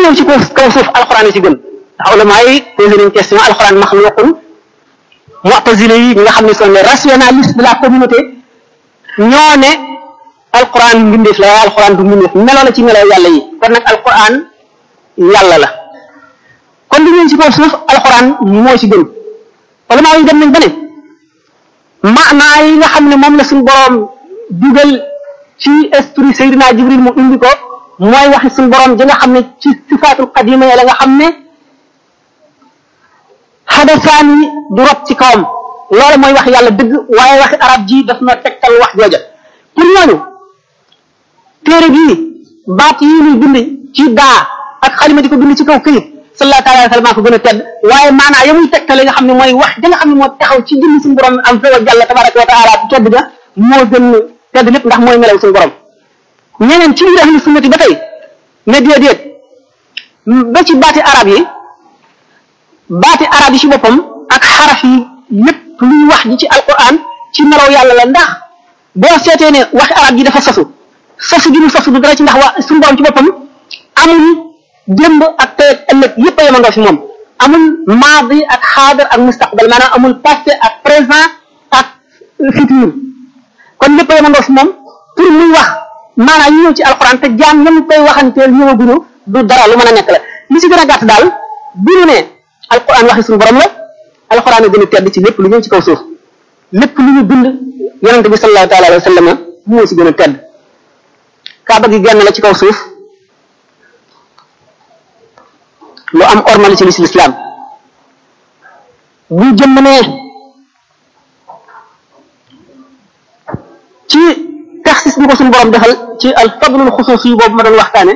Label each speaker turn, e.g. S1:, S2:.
S1: ñëw ci kaw kaw suuf alxuraan yi ci gën ndax ulama yi posé nañ question alxuraan maxluqun mu'tazile yi ñi nga xam ne sont les rationalistes de la communauté ñoo ne alquran mbindeef la waaye alquran du mbindeef melo la ci melo yàlla yi kon nag alquran yàlla la kon li ñëw ci kaw suuf alquran moo ci gën wala maa yi dem nañ ba ne maanaa yi nga xam ne moom la suñu boroom dugal ci esprit Seydina Jibril mu indi ko mooy waxi suñu boroom ji nga xam ne ci sifaatul qadima la nga xam ne xadasaan yi du rot ci kawam loolu mooy wax yàlla dëgg waaye waxi arab ji daf na tegtal wax jooja pour ñooñu téere bii baat yi ñuy bind ci daa ak xalima di ko bind ci kaw këyit sallallahu taala wa sallam ko gën a tedd waaye maanaa ya muy tegtale nga xam ne mooy wax da nga xam ne moo taxaw ci jëmmi suñu borom am fa wa jàlla tabaraka wa taala tedd ga moo gën tedd lépp ndax mooy melaw suñu borom ñeneen ci biir ahlu sunnati ba tey ne déedéet ba ci baati arab yi baati arab yi ci boppam ak xaraf yi lépp luy wax ji ci alquran ci melaw yàlla la ndax boo seetee ne waxi arab ji dafa sosu sosu gi mu sosu du dara ci ndax waa suñu borom ci boppam amul démb ak tey ak ëllëg yëpp a yemandoo fi moom amul maadi ak xaadar ak mustaqbal maanaam amul passé ak présent ak futur kon lépp a yemandoo fi moom pour muy wax maanaam ñu ñëw ci alquran te jaam ñam koy waxanteel ñëwaguñu du dara lu mën a nekk la li ci gën a gàtt daal bu ñu ne alquran waxi suñu borom la alquran a gën a tedd ci lépp lu ñëw ci kaw suuf lépp lu ñu bind yonente bi sallallahu taala alayhi wa sallam moo ci gën a tedd kaaba gi genn la ci kaw suuf lu am ormal ci lislaam bu jëmm ne ci taxsis bi ko suñu borom defal ci al fadlul xusuus yi boobu ma doon waxtaane